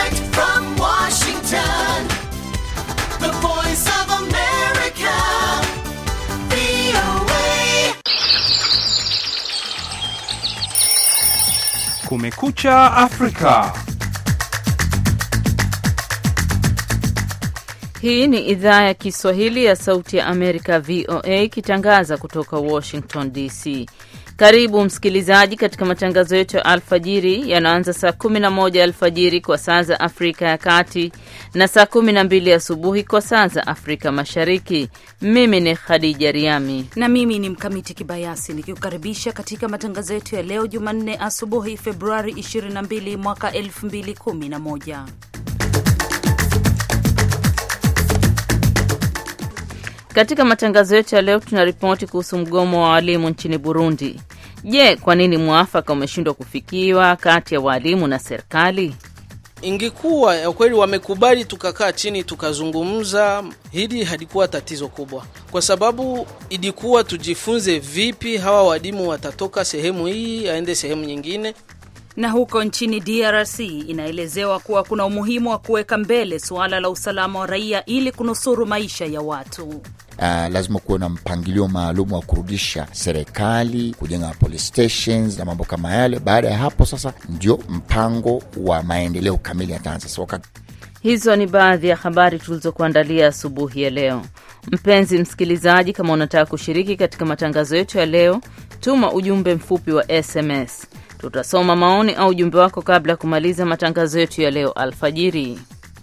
Direct from Washington, the voice of America, VOA. Kumekucha Afrika. Hii ni idhaa ya Kiswahili ya Sauti ya Amerika, VOA, ikitangaza kutoka Washington DC. Karibu msikilizaji katika matangazo yetu ya alfajiri yanaanza saa 11 alfajiri kwa saa za Afrika ya Kati na saa 12 asubuhi kwa saa za Afrika Mashariki. Mimi ni Khadija Riami na mimi ni Mkamiti Kibayasi nikikukaribisha katika matangazo yetu ya leo Jumanne asubuhi Februari 22 mwaka 2011. Katika matangazo yetu ya leo tunaripoti kuhusu mgomo wa walimu nchini Burundi. Je, kwa nini mwafaka umeshindwa kufikiwa kati ya walimu na serikali? Ingekuwa ya kweli wamekubali, tukakaa chini tukazungumza, hili halikuwa tatizo kubwa, kwa sababu ilikuwa tujifunze vipi hawa walimu watatoka sehemu hii aende sehemu nyingine. Na huko nchini DRC inaelezewa kuwa kuna umuhimu wa kuweka mbele suala la usalama wa raia ili kunusuru maisha ya watu. Uh, lazima kuwe na mpangilio maalum wa kurudisha serikali, kujenga police stations na mambo kama yale. Baada ya hapo sasa ndio mpango wa maendeleo kamili yataanza. So, wakati Hizo ni baadhi ya habari tulizokuandalia asubuhi ya leo. Mpenzi msikilizaji, kama unataka kushiriki katika matangazo yetu ya leo, tuma ujumbe mfupi wa SMS. Tutasoma maoni au ujumbe wako kabla ya kumaliza matangazo yetu ya leo alfajiri.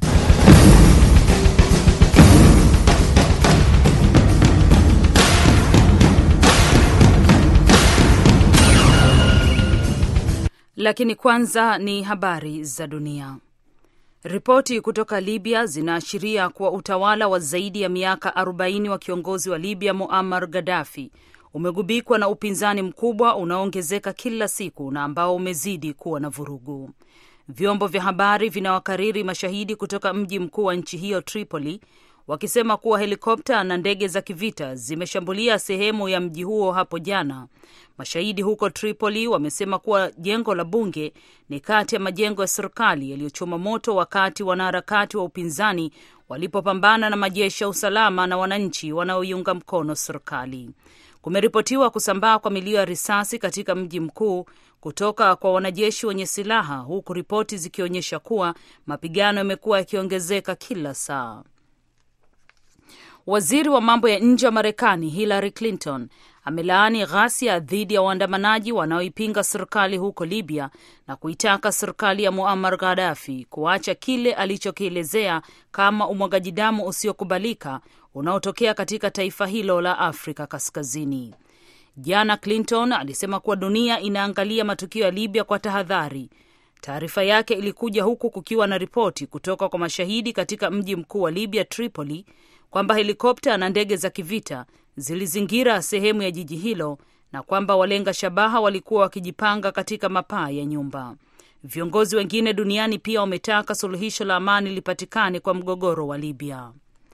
Lakini kwanza ni habari za dunia. Ripoti kutoka Libya zinaashiria kuwa utawala wa zaidi ya miaka 40 wa kiongozi wa Libya Muammar Gaddafi umegubikwa na upinzani mkubwa unaoongezeka kila siku na ambao umezidi kuwa na vurugu. Vyombo vya habari vinawakariri mashahidi kutoka mji mkuu wa nchi hiyo Tripoli wakisema kuwa helikopta na ndege za kivita zimeshambulia sehemu ya mji huo hapo jana. Mashahidi huko Tripoli wamesema kuwa jengo la bunge ni kati ya majengo ya serikali yaliyochoma moto wakati wanaharakati wa upinzani walipopambana na majeshi ya usalama na wananchi wanaoiunga mkono serikali. Kumeripotiwa kusambaa kwa milio ya risasi katika mji mkuu kutoka kwa wanajeshi wenye silaha, huku ripoti zikionyesha kuwa mapigano yamekuwa yakiongezeka kila saa. Waziri wa mambo ya nje wa Marekani Hillary Clinton amelaani ghasia dhidi ya waandamanaji wanaoipinga serikali huko Libya na kuitaka serikali ya Muammar Gaddafi kuacha kile alichokielezea kama umwagaji damu usiokubalika unaotokea katika taifa hilo la Afrika Kaskazini. Jana Clinton alisema kuwa dunia inaangalia matukio ya Libya kwa tahadhari. Taarifa yake ilikuja huku kukiwa na ripoti kutoka kwa mashahidi katika mji mkuu wa Libya, Tripoli, kwamba helikopta na ndege za kivita zilizingira sehemu ya jiji hilo na kwamba walenga shabaha walikuwa wakijipanga katika mapaa ya nyumba. Viongozi wengine duniani pia wametaka suluhisho la amani lipatikane kwa mgogoro wa Libya.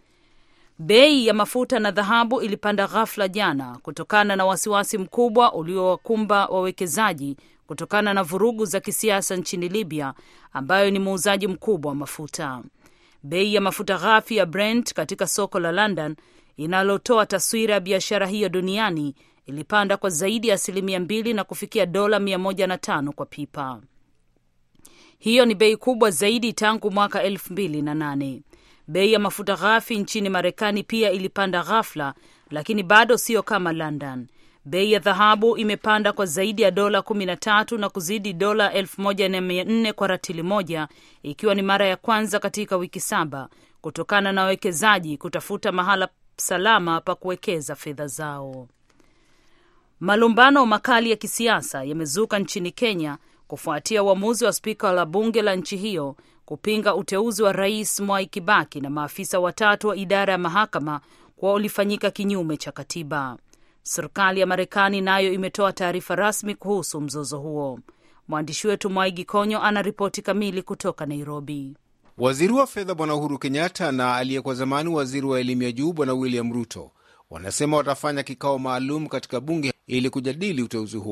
Bei ya mafuta na dhahabu ilipanda ghafla jana kutokana na wasiwasi mkubwa uliowakumba wawekezaji kutokana na vurugu za kisiasa nchini Libya, ambayo ni muuzaji mkubwa wa mafuta. Bei ya mafuta ghafi ya Brent katika soko la London inalotoa taswira ya biashara hiyo duniani ilipanda kwa zaidi ya asilimia mbili na kufikia dola mia moja na tano kwa pipa. Hiyo ni bei kubwa zaidi tangu mwaka elfu mbili na nane. Bei ya mafuta ghafi nchini Marekani pia ilipanda ghafla, lakini bado sio kama London. Bei ya dhahabu imepanda kwa zaidi ya dola kumi na tatu na kuzidi dola elfu moja na mia nne kwa ratili moja, ikiwa ni mara ya kwanza katika wiki saba kutokana na wawekezaji kutafuta mahala salama pa kuwekeza fedha zao. Malumbano makali ya kisiasa yamezuka nchini Kenya kufuatia uamuzi wa spika la bunge la nchi hiyo kupinga uteuzi wa rais Mwai Kibaki na maafisa watatu wa idara ya mahakama kuwa ulifanyika kinyume cha katiba. Serikali ya Marekani nayo imetoa taarifa rasmi kuhusu mzozo huo. Mwandishi wetu Mwaigi Konyo ana ripoti kamili kutoka Nairobi. Waziri wa fedha Bwana Uhuru Kenyatta na aliyekuwa zamani waziri wa elimu ya juu Bwana William Ruto wanasema watafanya kikao maalum katika bunge ili kujadili uteuzi huo.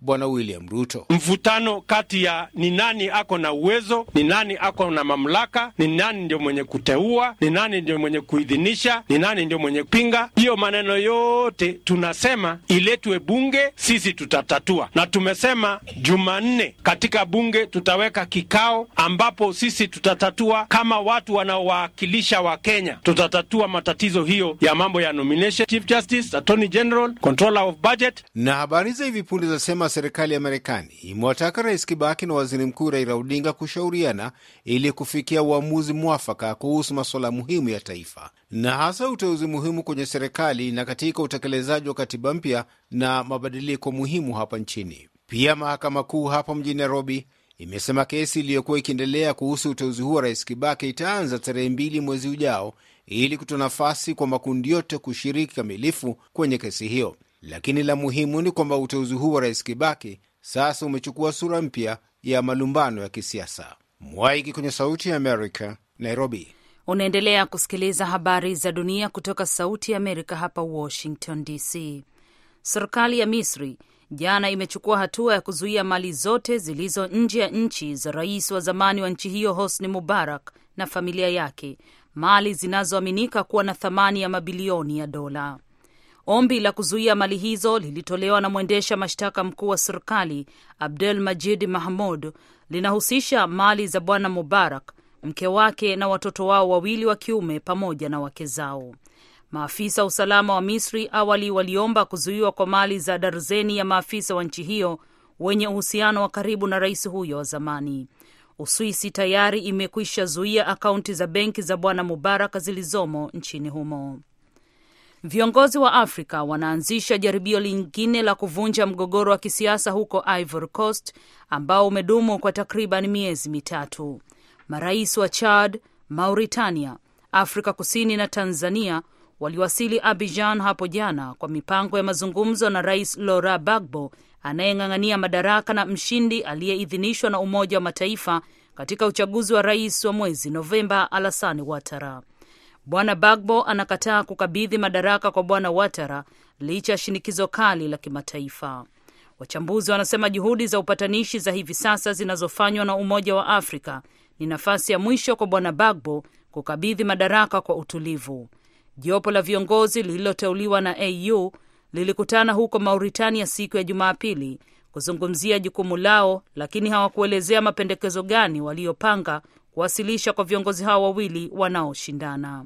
Bwana William Ruto. mvutano kati ya ni nani ako na uwezo, ni nani ako na mamlaka, ni nani ndio mwenye kuteua, ni nani ndio mwenye kuidhinisha, ni nani ndio mwenye kupinga. Hiyo maneno yote tunasema iletwe bunge, sisi tutatatua, na tumesema Jumanne katika bunge tutaweka kikao ambapo sisi tutatatua kama watu wanaowakilisha wa Kenya, tutatatua matatizo hiyo ya mambo ya nomination, Chief Justice, Attorney General, Controller of Budget Na habari za hivi punde zasema serikali ya Marekani imewataka Rais Kibaki na Waziri Mkuu Raila Odinga kushauriana ili kufikia uamuzi mwafaka kuhusu masuala muhimu ya taifa na hasa uteuzi muhimu kwenye serikali na katika utekelezaji wa katiba mpya na mabadiliko muhimu hapa nchini. Pia mahakama kuu hapa mjini Nairobi imesema kesi iliyokuwa ikiendelea kuhusu uteuzi huo wa Rais Kibaki itaanza tarehe mbili mwezi ujao ili kutoa nafasi kwa makundi yote kushiriki kamilifu kwenye kesi hiyo. Lakini la muhimu ni kwamba uteuzi huu wa Rais Kibaki sasa umechukua sura mpya ya malumbano ya kisiasa. Mwaiki kwenye Sauti ya Amerika, Nairobi. Unaendelea kusikiliza habari za dunia kutoka Sauti ya Amerika hapa Washington DC. Serikali ya Misri jana imechukua hatua ya kuzuia mali zote zilizo nje ya nchi za rais wa zamani wa nchi hiyo Hosni Mubarak na familia yake, mali zinazoaminika kuwa na thamani ya mabilioni ya dola. Ombi la kuzuia mali hizo lilitolewa na mwendesha mashtaka mkuu wa serikali Abdel Majid Mahmud. Linahusisha mali za bwana Mubarak, mke wake na watoto wao wawili wa kiume pamoja na wake zao. Maafisa wa usalama wa Misri awali waliomba kuzuiwa kwa mali za darzeni ya maafisa wa nchi hiyo wenye uhusiano wa karibu na rais huyo wa zamani. Uswisi tayari imekwisha zuia akaunti za benki za bwana Mubarak zilizomo nchini humo. Viongozi wa Afrika wanaanzisha jaribio lingine la kuvunja mgogoro wa kisiasa huko Ivory Coast ambao umedumu kwa takriban miezi mitatu. Marais wa Chad, Mauritania, Afrika Kusini na Tanzania waliwasili Abidjan hapo jana kwa mipango ya mazungumzo na Rais Laurent Gbagbo anayeng'ang'ania madaraka na mshindi aliyeidhinishwa na Umoja wa Mataifa katika uchaguzi wa rais wa mwezi Novemba, Alassane Ouattara. Bwana Bagbo anakataa kukabidhi madaraka kwa Bwana Ouattara licha ya shinikizo kali la kimataifa. Wachambuzi wanasema juhudi za upatanishi za hivi sasa zinazofanywa na Umoja wa Afrika ni nafasi ya mwisho kwa Bwana Bagbo kukabidhi madaraka kwa utulivu. Jopo la viongozi lililoteuliwa na AU lilikutana huko Mauritania siku ya Jumapili kuzungumzia jukumu lao, lakini hawakuelezea mapendekezo gani waliyopanga kuwasilisha kwa viongozi hao wawili wanaoshindana.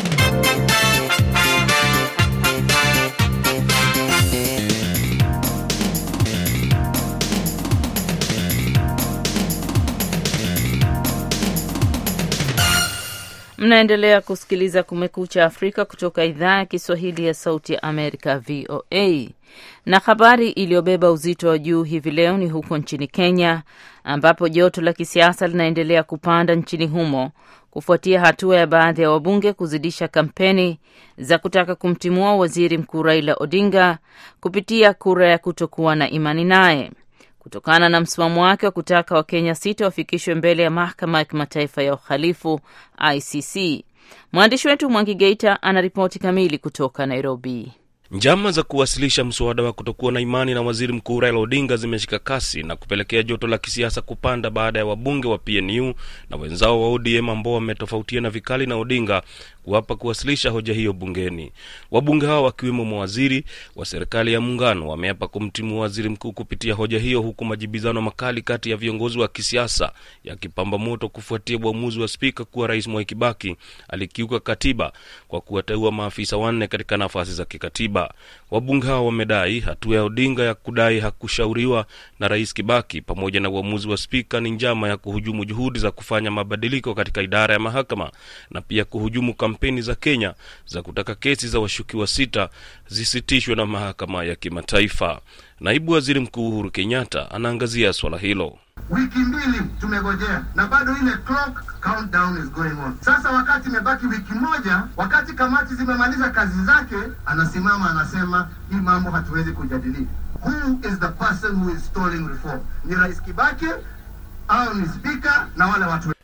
Mnaendelea kusikiliza Kumekucha Afrika kutoka idhaa ya Kiswahili ya Sauti ya Amerika, VOA. Na habari iliyobeba uzito wa juu hivi leo ni huko nchini Kenya, ambapo joto la kisiasa linaendelea kupanda nchini humo kufuatia hatua ya baadhi ya wabunge kuzidisha kampeni za kutaka kumtimua waziri mkuu Raila Odinga kupitia kura ya kutokuwa na imani naye kutokana na msimamo wake wa kutaka Wakenya sita wafikishwe mbele ya mahakama ya kimataifa ya uhalifu ICC. Mwandishi wetu Mwangi Geita ana ripoti kamili kutoka Nairobi. Njama za kuwasilisha mswada wa kutokuwa na imani na waziri mkuu Raila Odinga zimeshika kasi na kupelekea joto la kisiasa kupanda baada ya wabunge wa PNU na wenzao wa ODM ambao wametofautiana vikali na Odinga kuwapa kuwasilisha hoja hiyo bungeni. Wabunge hao wakiwemo mawaziri wa serikali ya muungano wameapa kumtimua waziri mkuu kupitia hoja hiyo, huku majibizano makali kati ya viongozi wa kisiasa yakipamba moto kufuatia uamuzi wa spika kuwa Rais Mwai Kibaki alikiuka katiba kwa kuwateua maafisa wanne katika nafasi za kikatiba. Wabunge hao wamedai hatua ya Odinga ya kudai hakushauriwa na Rais Kibaki pamoja na uamuzi wa spika ni njama ya kuhujumu juhudi za kufanya mabadiliko katika idara ya mahakama na pia kuhujumu kampeni za Kenya za kutaka kesi za washukiwa sita zisitishwe na mahakama ya kimataifa. Naibu Waziri Mkuu Uhuru Kenyatta anaangazia swala hilo. Wiki mbili tumegojea na bado ile clock countdown is going on. Sasa wakati imebaki wiki moja, wakati kamati zimemaliza kazi zake, anasimama anasema hii mambo hatuwezi kujadili. Who is the person who is stalling reform? Ni Rais Kibaki au ni spika na wale watu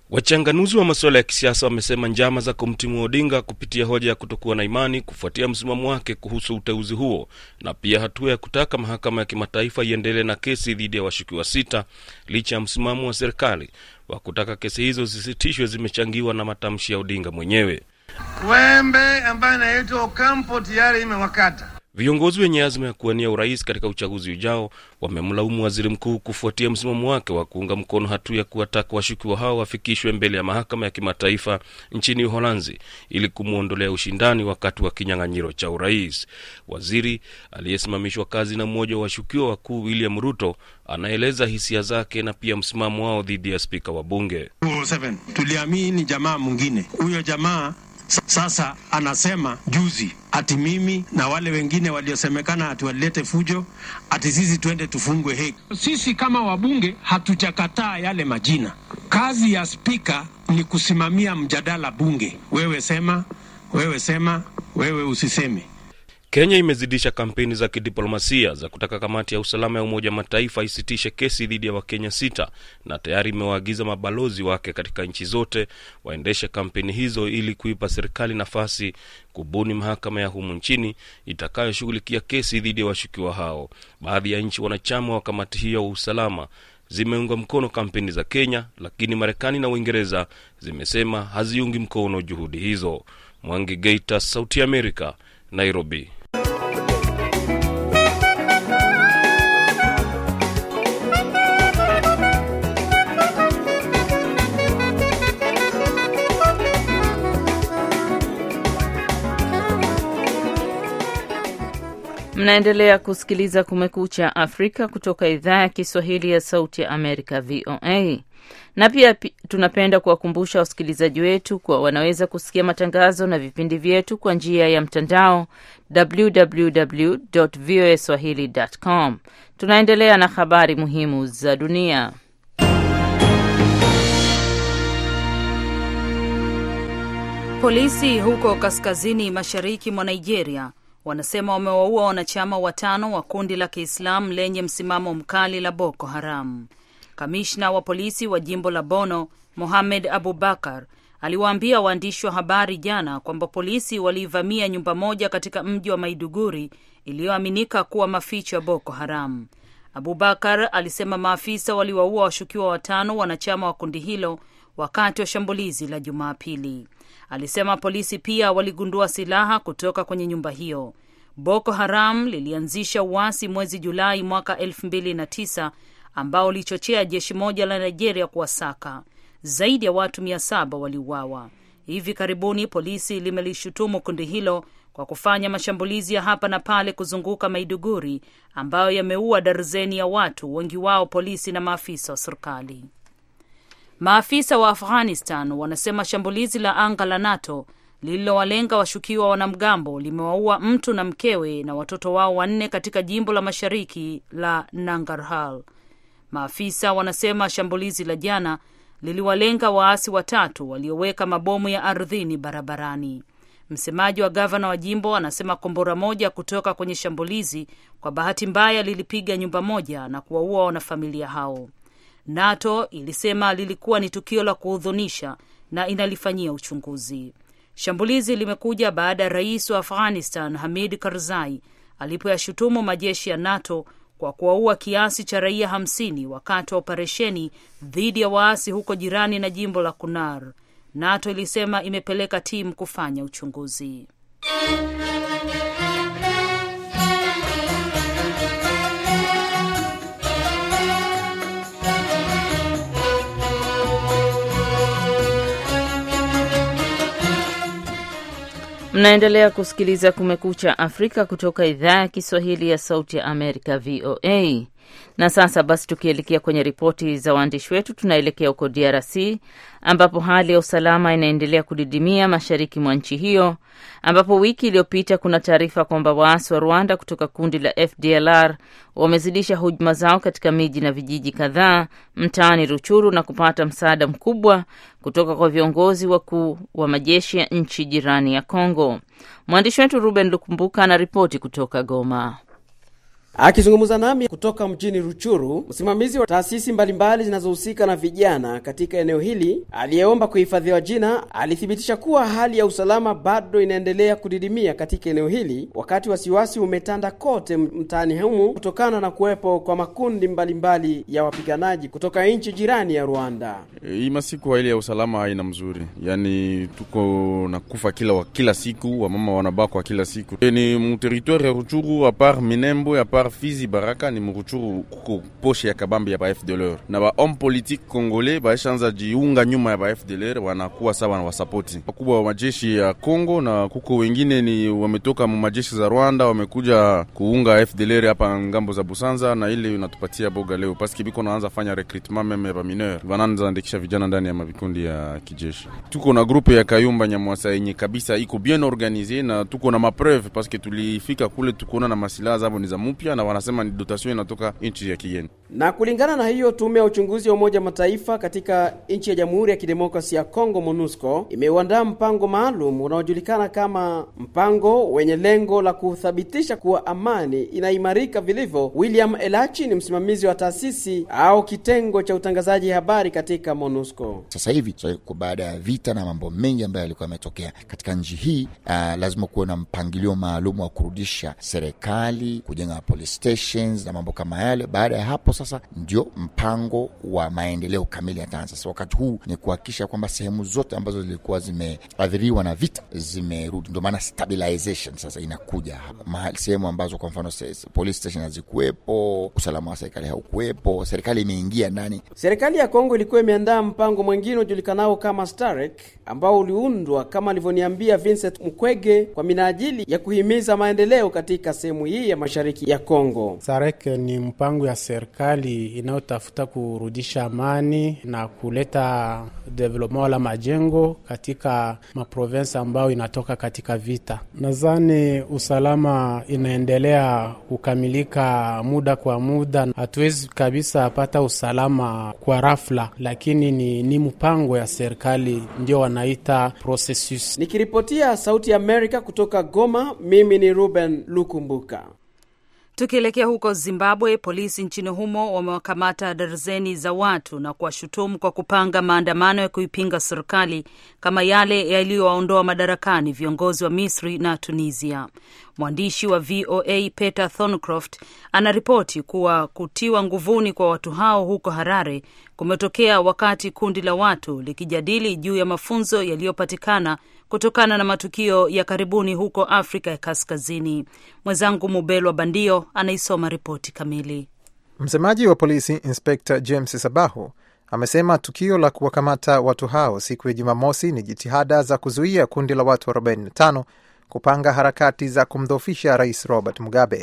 Wachanganuzi wa masuala ya kisiasa wamesema njama za kumtimua Odinga kupitia hoja ya kutokuwa na imani kufuatia msimamo wake kuhusu uteuzi huo na pia hatua ya kutaka mahakama ya kimataifa iendelee na kesi dhidi ya washukiwa sita licha ya msimamo wa serikali wa kutaka kesi hizo zisitishwe zimechangiwa na matamshi ya Odinga mwenyewe. Wembe ambaye anaitwa Ocampo tayari imewakata. Viongozi wenye azma ya kuwania urais katika uchaguzi ujao wamemlaumu waziri mkuu kufuatia msimamo wake wa kuunga mkono hatua ya kuwataka washukiwa hao wafikishwe mbele ya mahakama ya kimataifa nchini Uholanzi ili kumwondolea ushindani wakati wa kinyang'anyiro cha urais. Waziri aliyesimamishwa kazi na mmoja wa washukiwa wakuu William Ruto anaeleza hisia zake na pia msimamo wao dhidi ya spika wa bunge. 7 tuliamini jamaa mwingine, huyo jamaa sasa anasema juzi ati mimi na wale wengine waliosemekana ati walilete fujo ati sisi twende tufungwe Hague. Sisi kama wabunge hatujakataa yale majina. Kazi ya spika ni kusimamia mjadala bunge. Wewe sema, wewe sema, wewe usiseme. Kenya imezidisha kampeni za kidiplomasia za kutaka kamati ya usalama ya Umoja wa Mataifa isitishe kesi dhidi ya Wakenya sita na tayari imewaagiza mabalozi wake katika nchi zote waendeshe kampeni hizo ili kuipa serikali nafasi kubuni mahakama ya humu nchini itakayoshughulikia kesi dhidi ya washukiwa hao. Baadhi ya nchi wanachama wa kamati hiyo wa usalama zimeunga mkono kampeni za Kenya, lakini Marekani na Uingereza zimesema haziungi mkono juhudi hizo. Mwangi Geita, Sauti ya Amerika, Nairobi. Mnaendelea kusikiliza Kumekucha Afrika kutoka idhaa ya Kiswahili ya Sauti ya Amerika, VOA. Na pia pi, tunapenda kuwakumbusha wasikilizaji wetu kuwa wanaweza kusikia matangazo na vipindi vyetu kwa njia ya mtandao www voa swahili com. Tunaendelea na habari muhimu za dunia. Polisi huko kaskazini mashariki mwa Nigeria wanasema wamewaua wanachama watano wa kundi la Kiislamu lenye msimamo mkali la Boko Haram. Kamishna wa polisi wa jimbo la Bono, Mohamed Abubakar, aliwaambia waandishi wa habari jana kwamba polisi waliivamia nyumba moja katika mji wa Maiduguri iliyoaminika kuwa maficho ya Boko Haram. Abubakar alisema maafisa waliwaua washukiwa watano wanachama wa kundi hilo wakati wa shambulizi la Jumapili. Alisema polisi pia waligundua silaha kutoka kwenye nyumba hiyo. Boko Haram lilianzisha uasi mwezi Julai mwaka elfu mbili na tisa ambao ulichochea jeshi moja la Nigeria kuwasaka. Zaidi ya watu mia saba waliuawa. Hivi karibuni polisi limelishutumu kundi hilo kwa kufanya mashambulizi ya hapa na pale kuzunguka Maiduguri ambayo yameua darzeni ya watu, wengi wao polisi na maafisa wa serikali. Maafisa wa Afghanistan wanasema shambulizi la anga la NATO lililowalenga washukiwa wanamgambo limewaua mtu na mkewe na watoto wao wanne katika jimbo la mashariki la Nangarhar. Maafisa wanasema shambulizi la jana liliwalenga waasi watatu walioweka mabomu ya ardhini barabarani. Msemaji wa gavana wa jimbo anasema kombora moja kutoka kwenye shambulizi kwa bahati mbaya lilipiga nyumba moja na kuwaua wanafamilia hao. NATO ilisema lilikuwa ni tukio la kuhudhunisha na inalifanyia uchunguzi. Shambulizi limekuja baada ya rais wa Afghanistan Hamid Karzai alipoyashutumu majeshi ya NATO kwa kuwaua kiasi cha raia hamsini wakati wa operesheni dhidi ya waasi huko jirani na jimbo la Kunar. NATO ilisema imepeleka timu kufanya uchunguzi. Mnaendelea kusikiliza Kumekucha Afrika kutoka idhaa ya Kiswahili ya Sauti ya Amerika, VOA. Na sasa basi, tukielekea kwenye ripoti za waandishi wetu, tunaelekea huko DRC ambapo hali ya usalama inaendelea kudidimia mashariki mwa nchi hiyo, ambapo wiki iliyopita kuna taarifa kwamba waasi wa Rwanda kutoka kundi la FDLR wamezidisha hujuma zao katika miji na vijiji kadhaa mtaani Ruchuru na kupata msaada mkubwa kutoka kwa viongozi wakuu wa majeshi ya nchi jirani ya Kongo. Mwandishi wetu Ruben Lukumbuka anaripoti kutoka Goma. Akizungumza nami kutoka mjini Ruchuru, msimamizi wa taasisi mbalimbali zinazohusika na vijana katika eneo hili aliyeomba kuhifadhiwa jina alithibitisha kuwa hali ya usalama bado inaendelea kudidimia katika eneo hili, wakati wasiwasi umetanda kote mtaani humu kutokana na kuwepo kwa makundi mbalimbali mbali ya wapiganaji kutoka nchi jirani ya Rwanda. Hii masiku ile ya usalama haina mzuri, yaani tuko na kufa kila wa kila siku, wamama wanabakwa kila siku. E, ni muteritoire ya Ruchuru apart Minembo apart Fizi Baraka ni muruchuru kuko poshe ya kabambi ya ba FDLR na ba homme politique congolais baishanza jiunga nyuma ya ba FDLR, wanakuwa sawa na wasapoti wakubwa wa majeshi ya Kongo, na kuko wengine ni wametoka mu majeshi za Rwanda wamekuja kuunga FDLR hapa ngambo za Busanza, na ile inatupatia boga leo paski biko naanza fanya recrutement meme ba mineur wanaanza andikisha vijana ndani ya mavikundi ya kijeshi. Tuko na grupe ya Kayumba Nyamwasa yenye kabisa iko bien organize na tuko na mapreuve paske tulifika kule tukuona na masilaha zabo ni za mupya na wanasema ni dotation inatoka nchi ya kigeni. Na kulingana na hiyo, tume ya uchunguzi wa Umoja Mataifa katika nchi ya Jamhuri ya Kidemokrasia ya Kongo, MONUSCO, imeuandaa mpango maalum unaojulikana kama mpango wenye lengo la kuthibitisha kuwa amani inaimarika vilivyo. William Elachi ni msimamizi wa taasisi au kitengo cha utangazaji habari katika MONUSCO. Sasa hivi so, baada ya vita na mambo mengi ambayo yalikuwa yametokea katika nchi hii, uh, lazima kuwe na mpangilio maalum wa kurudisha serikali, kujenga police stations na mambo kama yale. Baada ya hapo sasa ndio mpango wa maendeleo kamili yataanza. Sasa wakati huu ni kuhakikisha kwamba sehemu zote ambazo zilikuwa zimeathiriwa na vita zimerudi, ndio maana stabilization sasa inakuja mahali, sehemu ambazo kwa mfano police station hazikuwepo, usalama wa serikali haukuwepo, serikali imeingia ndani. Serikali ya Kongo ilikuwa imeandaa mpango mwingine ujulikanao kama Starek ambao uliundwa kama alivyoniambia Vincent Mkwege kwa minajili ya kuhimiza maendeleo katika sehemu hii ya mashariki ya Kongo. Starek ni mpango ya serikali inayotafuta kurudisha amani na kuleta development wala majengo katika maprovensi ambayo inatoka katika vita. Nadhani usalama inaendelea kukamilika muda kwa muda. Hatuwezi kabisa pata usalama kwa rafla, lakini ni, ni mpango ya serikali ndio wanaita processus. Nikiripotia Sauti ya Amerika kutoka Goma, mimi ni Ruben Lukumbuka. Tukielekea huko Zimbabwe, polisi nchini humo wamewakamata darzeni za watu na kuwashutumu kwa kupanga maandamano ya kuipinga serikali kama yale yaliyowaondoa madarakani viongozi wa Misri na Tunisia. Mwandishi wa VOA Peter Thorncroft anaripoti kuwa kutiwa nguvuni kwa watu hao huko Harare kumetokea wakati kundi la watu likijadili juu ya mafunzo yaliyopatikana kutokana na matukio ya karibuni huko Afrika ya Kaskazini. Mwenzangu Mubelwa Bandio anaisoma ripoti kamili. Msemaji wa polisi Inspekta James Sabahu amesema tukio la kuwakamata watu hao siku ya Jumamosi ni jitihada za kuzuia kundi la watu 45 kupanga harakati za kumdhoofisha Rais Robert Mugabe.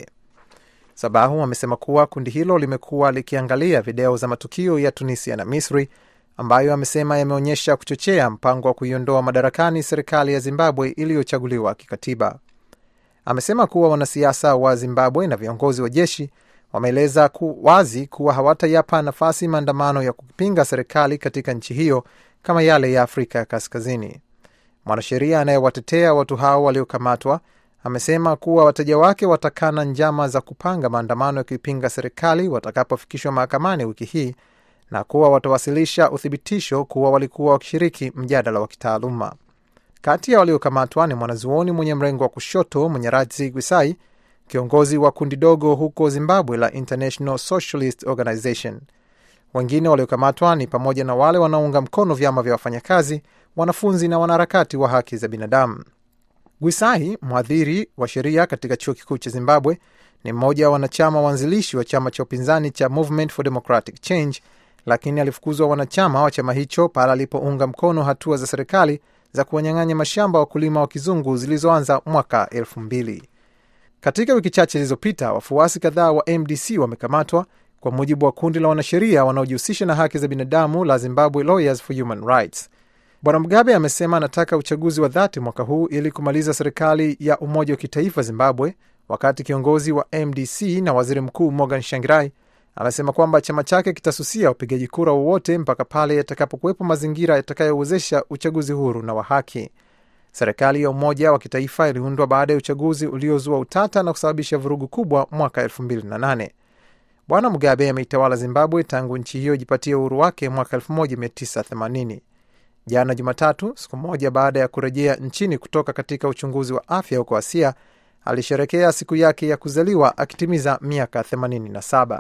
Sabahu amesema kuwa kundi hilo limekuwa likiangalia video za matukio ya Tunisia na Misri ambayo amesema yameonyesha kuchochea mpango wa kuiondoa madarakani serikali ya Zimbabwe iliyochaguliwa kikatiba. Amesema kuwa wanasiasa wa Zimbabwe na viongozi wa jeshi wameeleza ku wazi kuwa hawatayapa nafasi maandamano ya kupinga serikali katika nchi hiyo kama yale ya Afrika ya Kaskazini. Mwanasheria anayewatetea watu hao waliokamatwa amesema kuwa wateja wake watakana njama za kupanga maandamano ya kuipinga serikali watakapofikishwa mahakamani wiki hii na kuwa watawasilisha uthibitisho kuwa walikuwa wakishiriki mjadala wa kitaaluma. Kati ya waliokamatwa ni mwanazuoni mwenye mrengo wa kushoto Munyarazi Gwisai, kiongozi wa kundi dogo huko Zimbabwe la International Socialist Organization. Wengine waliokamatwa ni pamoja na wale wanaounga mkono vyama vya wafanyakazi, wanafunzi na wanaharakati wa haki za binadamu. Gwisai, mhadhiri wa sheria katika chuo kikuu cha Zimbabwe, ni mmoja wa wanachama waanzilishi wa chama cha upinzani cha Movement for Democratic Change, lakini alifukuzwa wanachama wa chama hicho pale alipounga mkono hatua za serikali za kuwanyang'anya mashamba wakulima wa kizungu zilizoanza mwaka elfu mbili. Katika wiki chache zilizopita, wafuasi kadhaa wa MDC wamekamatwa kwa mujibu wa kundi la wanasheria wanaojihusisha na haki za binadamu la Zimbabwe Lawyers for Human Rights. Bwana Mugabe amesema anataka uchaguzi wa dhati mwaka huu ili kumaliza serikali ya umoja wa kitaifa Zimbabwe, wakati kiongozi wa MDC na waziri mkuu Morgan Shangirai amesema kwamba chama chake kitasusia upigaji kura wowote mpaka pale yatakapokuwepo mazingira yatakayowezesha uchaguzi huru na wa haki. Serikali ya umoja wa kitaifa iliundwa baada ya uchaguzi uliozua utata na kusababisha vurugu kubwa mwaka 2008. Bwana Mugabe ameitawala Zimbabwe tangu nchi hiyo ijipatie uhuru wake mwaka 1980. Jana Jumatatu, siku moja baada ya kurejea nchini kutoka katika uchunguzi wa afya huko Asia, alisherekea siku yake ya kuzaliwa akitimiza miaka 87.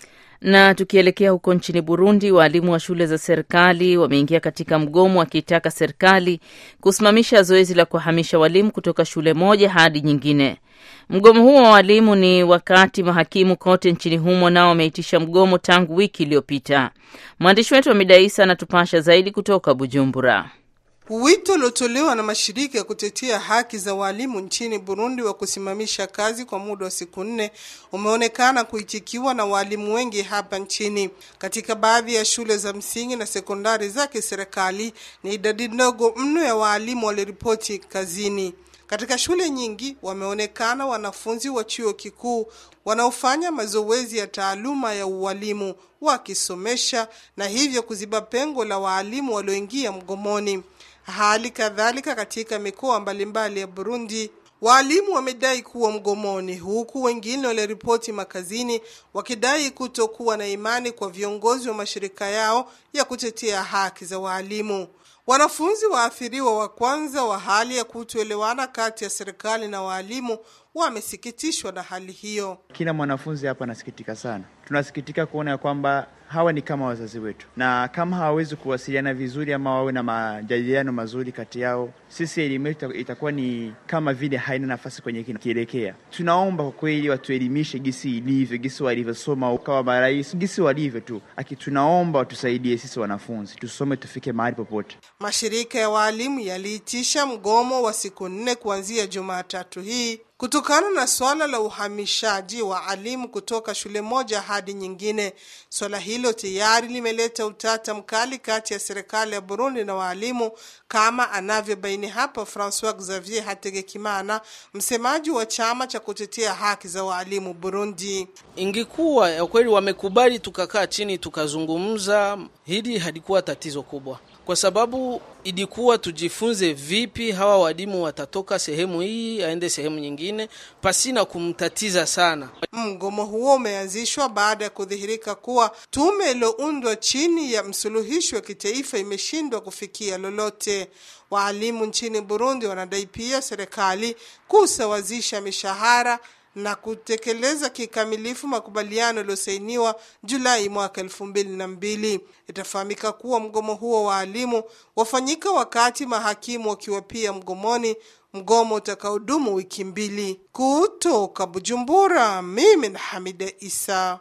Na tukielekea huko nchini Burundi, waalimu wa shule za serikali wameingia katika mgomo wakitaka serikali kusimamisha zoezi la kuhamisha walimu kutoka shule moja hadi nyingine. Mgomo huo wa walimu ni wakati mahakimu kote nchini humo nao wameitisha mgomo tangu wiki iliyopita. Mwandishi wetu wa Midaisa anatupasha zaidi kutoka Bujumbura. Wito uliotolewa na mashirika ya kutetea haki za walimu nchini Burundi wa kusimamisha kazi kwa muda wa siku nne umeonekana kuitikiwa na walimu wengi hapa nchini. Katika baadhi ya shule za msingi na sekondari za kiserikali, ni idadi ndogo mno ya waalimu waliripoti kazini. Katika shule nyingi wameonekana wanafunzi wa chuo kikuu wanaofanya mazoezi ya taaluma ya ualimu wakisomesha na hivyo kuziba pengo la waalimu walioingia mgomoni. Hali kadhalika katika mikoa mbalimbali ya Burundi waalimu wamedai kuwa mgomoni, huku wengine waliripoti makazini wakidai kutokuwa na imani kwa viongozi wa mashirika yao ya kutetea haki za waalimu. Wanafunzi waathiriwa wa kwanza wa hali ya kutoelewana kati ya serikali na waalimu wamesikitishwa na hali hiyo. Kila mwanafunzi hapa anasikitika sana. Tunasikitika kuona ya kwamba hawa ni kama wazazi wetu, na kama hawawezi kuwasiliana vizuri ama wawe na majadiliano mazuri kati yao, sisi elimu yetu itakuwa ni kama vile haina nafasi kwenye kielekea. Tunaomba kwa kweli watuelimishe gisi ilivyo, gisi walivyosoma ukawa marais, gisi walivyo tu, aki tunaomba watusaidie sisi wanafunzi tusome, tufike mahali popote. Mashirika ya waalimu yaliitisha mgomo wa siku nne kuanzia Jumatatu hii kutokana na swala la uhamishaji wa alimu kutoka shule moja hadi nyingine. Swala hilo tayari limeleta utata mkali kati ya serikali ya Burundi na waalimu, kama anavyobaini hapa Francois Xavier Hategekimana, msemaji wa chama cha kutetea haki za waalimu Burundi. Ingekuwa ya kweli wamekubali tukakaa chini tukazungumza, hili halikuwa tatizo kubwa kwa sababu ilikuwa tujifunze vipi hawa walimu watatoka sehemu hii aende sehemu nyingine pasina kumtatiza sana. Mgomo huo umeanzishwa baada ya kudhihirika kuwa tume iliyoundwa chini ya msuluhishi wa kitaifa imeshindwa kufikia lolote. Waalimu nchini Burundi wanadai pia serikali kusawazisha mishahara na kutekeleza kikamilifu makubaliano yaliyosainiwa Julai mwaka elfu mbili na mbili. Itafahamika kuwa mgomo huo wa walimu wafanyika wakati mahakimu wakiwa pia mgomoni, mgomo utakaodumu wiki mbili. Kutoka Bujumbura, mimi na Hamida Isa.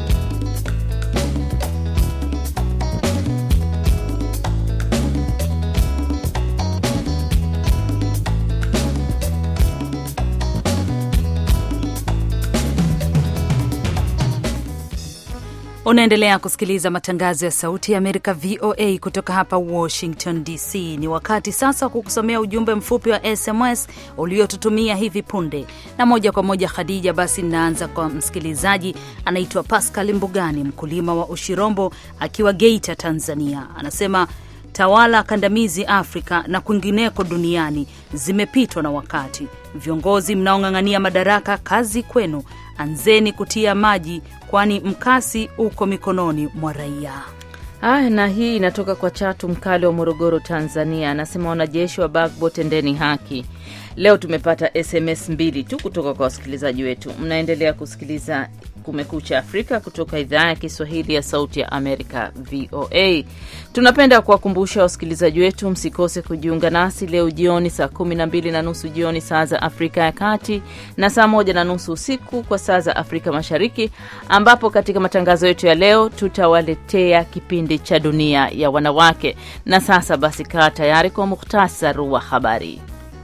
Unaendelea kusikiliza matangazo ya Sauti ya Amerika, VOA, kutoka hapa Washington DC. Ni wakati sasa wa kukusomea ujumbe mfupi wa SMS uliotutumia hivi punde, na moja kwa moja Khadija. Basi ninaanza kwa msikilizaji anaitwa Pascal Mbugani, mkulima wa Ushirombo akiwa Geita, Tanzania. Anasema tawala kandamizi Afrika na kwingineko duniani zimepitwa na wakati. Viongozi mnaong'ang'ania madaraka, kazi kwenu, anzeni kutia maji kwani mkasi uko mikononi mwa raia. Aya, na hii inatoka kwa Chatu Mkali wa Morogoro, Tanzania. Anasema wanajeshi wa Bagbo, tendeni haki. Leo tumepata SMS mbili tu kutoka kwa wasikilizaji wetu. Mnaendelea kusikiliza Kumekucha Afrika kutoka idhaa ya Kiswahili ya Sauti ya Amerika, VOA. Tunapenda kuwakumbusha wasikilizaji wetu msikose kujiunga nasi leo jioni saa kumi na mbili na nusu jioni saa za Afrika ya Kati na saa moja na nusu usiku kwa saa za Afrika Mashariki, ambapo katika matangazo yetu ya leo tutawaletea kipindi cha Dunia ya Wanawake. Na sasa basi, kaa tayari kwa muhtasari wa habari.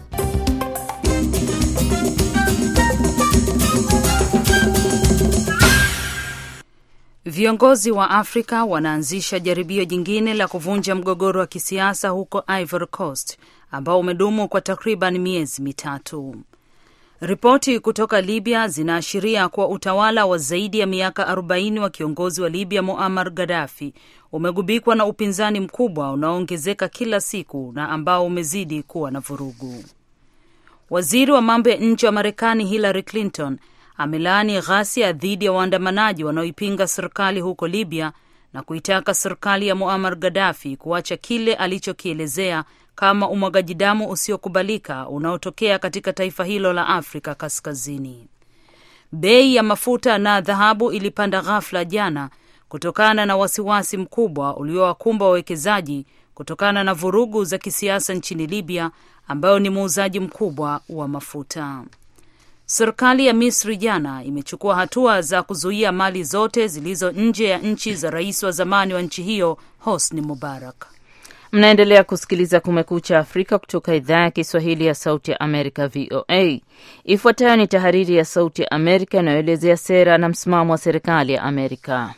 Viongozi wa Afrika wanaanzisha jaribio jingine la kuvunja mgogoro wa kisiasa huko Ivory Coast ambao umedumu kwa takriban miezi mitatu. Ripoti kutoka Libya zinaashiria kuwa utawala wa zaidi ya miaka 40 wa kiongozi wa Libya Muammar Gaddafi umegubikwa na upinzani mkubwa unaoongezeka kila siku na ambao umezidi kuwa na vurugu. Waziri wa mambo ya nje wa Marekani Hillary Clinton amelaani ghasia dhidi ya waandamanaji wanaoipinga serikali huko Libya na kuitaka serikali ya Muammar Gaddafi kuacha kile alichokielezea kama umwagaji damu usiokubalika unaotokea katika taifa hilo la Afrika Kaskazini. Bei ya mafuta na dhahabu ilipanda ghafla jana kutokana na wasiwasi mkubwa uliowakumba wawekezaji kutokana na vurugu za kisiasa nchini Libya, ambayo ni muuzaji mkubwa wa mafuta. Serikali ya Misri jana imechukua hatua za kuzuia mali zote zilizo nje ya nchi za rais wa zamani wa nchi hiyo Hosni Mubarak. Mnaendelea kusikiliza Kumekucha Afrika kutoka idhaa ya Kiswahili ya Sauti ya Amerika, VOA. Ifuatayo ni tahariri ya Sauti ya Amerika inayoelezea sera na msimamo wa serikali ya Amerika.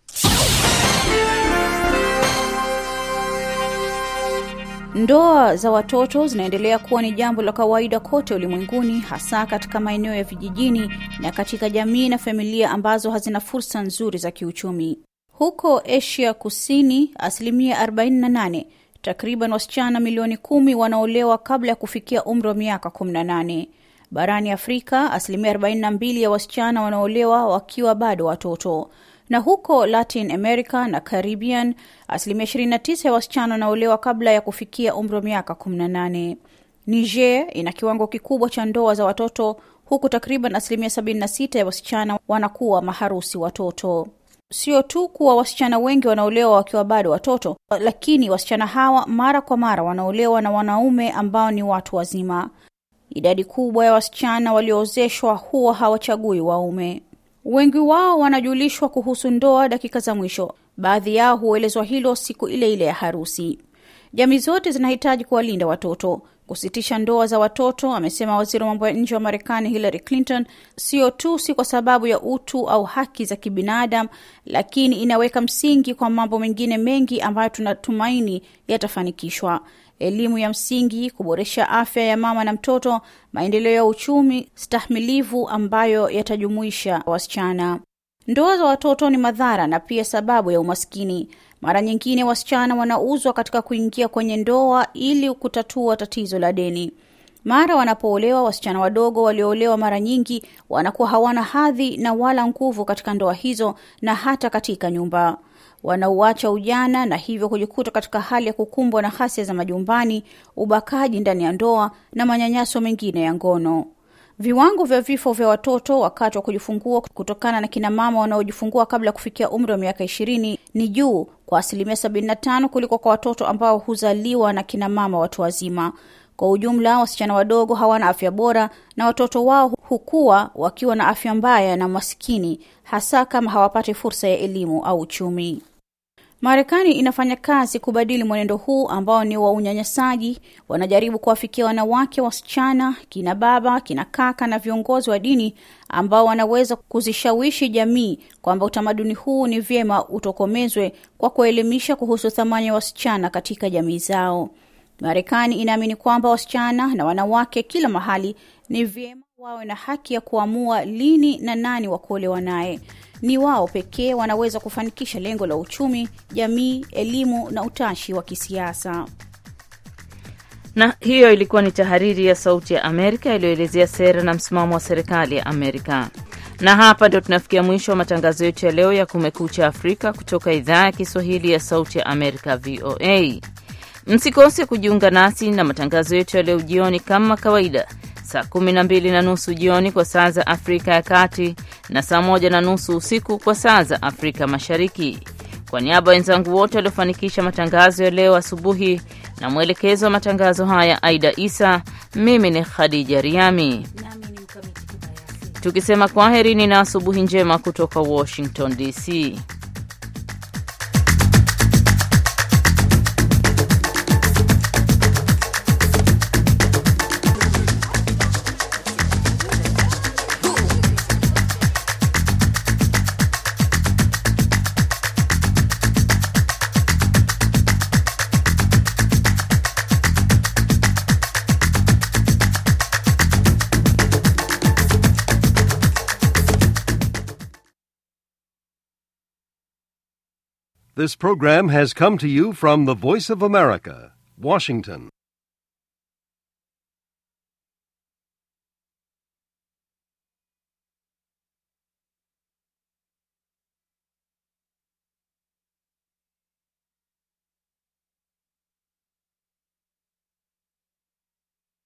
Ndoa za watoto zinaendelea kuwa ni jambo la kawaida kote ulimwenguni, hasa katika maeneo ya vijijini na katika jamii na familia ambazo hazina fursa nzuri za kiuchumi. Huko Asia Kusini, asilimia 48 takriban wasichana milioni kumi wanaolewa kabla ya kufikia umri wa miaka 18. Barani Afrika, asilimia 42 ya wasichana wanaolewa wakiwa bado watoto na huko Latin America na Caribbean asilimia 29 ya wasichana wanaolewa kabla ya kufikia umri wa miaka 18. Niger ina kiwango kikubwa cha ndoa za watoto huku takriban asilimia 76 ya wasichana wanakuwa maharusi watoto. Sio tu kuwa wasichana wengi wanaolewa wakiwa bado watoto, lakini wasichana hawa mara kwa mara wanaolewa na wanaume ambao ni watu wazima. Idadi kubwa ya wasichana walioozeshwa huwa hawachagui waume. Wengi wao wanajulishwa kuhusu ndoa dakika za mwisho. Baadhi yao huelezwa hilo siku ile ile ya harusi. Jamii zote zinahitaji kuwalinda watoto. Kusitisha ndoa za watoto, amesema waziri wa mambo ya nje wa Marekani Hillary Clinton, sio tu si kwa sababu ya utu au haki za kibinadamu, lakini inaweka msingi kwa mambo mengine mengi ambayo tunatumaini yatafanikishwa: elimu ya msingi, kuboresha afya ya mama na mtoto, maendeleo ya uchumi stahimilivu ambayo yatajumuisha wasichana. Ndoa za watoto ni madhara na pia sababu ya umaskini. Mara nyingine wasichana wanauzwa katika kuingia kwenye ndoa ili kutatua tatizo la deni. Mara wanapoolewa, wasichana wadogo walioolewa mara nyingi wanakuwa hawana hadhi na wala nguvu katika ndoa hizo na hata katika nyumba. Wanauacha ujana na hivyo kujikuta katika hali ya kukumbwa na ghasia za majumbani, ubakaji ndani ya ndoa na manyanyaso mengine ya ngono. Viwango vya vifo vya watoto wakati wa kujifungua kutokana na kina mama wanaojifungua kabla ya kufikia umri wa miaka ishirini ni juu kwa asilimia sabini na tano kuliko kwa watoto ambao huzaliwa na kina mama watu wazima. Kwa ujumla, wasichana wadogo hawana afya bora na watoto wao hukua wakiwa na afya mbaya na maskini, hasa kama hawapati fursa ya elimu au uchumi. Marekani inafanya kazi kubadili mwenendo huu ambao ni wa unyanyasaji. Wanajaribu kuwafikia wanawake, wasichana, kina baba, kina kaka na viongozi wa dini ambao wanaweza kuzishawishi jamii kwamba utamaduni huu ni vyema utokomezwe kwa kuelimisha kuhusu thamani ya wasichana katika jamii zao. Marekani inaamini kwamba wasichana na wanawake kila mahali ni vyema wawe na haki ya kuamua lini na nani wa kuolewa naye. Ni wao pekee wanaweza kufanikisha lengo la uchumi, jamii, elimu na utashi wa kisiasa. Na hiyo ilikuwa ni tahariri ya Sauti ya Amerika iliyoelezea sera na msimamo wa serikali ya Amerika. Na hapa ndio tunafikia mwisho wa matangazo yetu ya leo ya Kumekucha Afrika kutoka idhaa ya Kiswahili ya Sauti ya Amerika, VOA. Msikose kujiunga nasi na matangazo yetu ya leo jioni kama kawaida, saa 12 na nusu jioni kwa saa za Afrika ya Kati na saa moja na nusu usiku kwa saa za Afrika Mashariki. Kwa niaba ya wenzangu wote waliofanikisha matangazo ya leo asubuhi na mwelekezo wa matangazo haya Aida Isa, mimi ni Khadija Riami tukisema kwaherini na asubuhi njema kutoka Washington DC. This program has come to you from the Voice of America, Washington.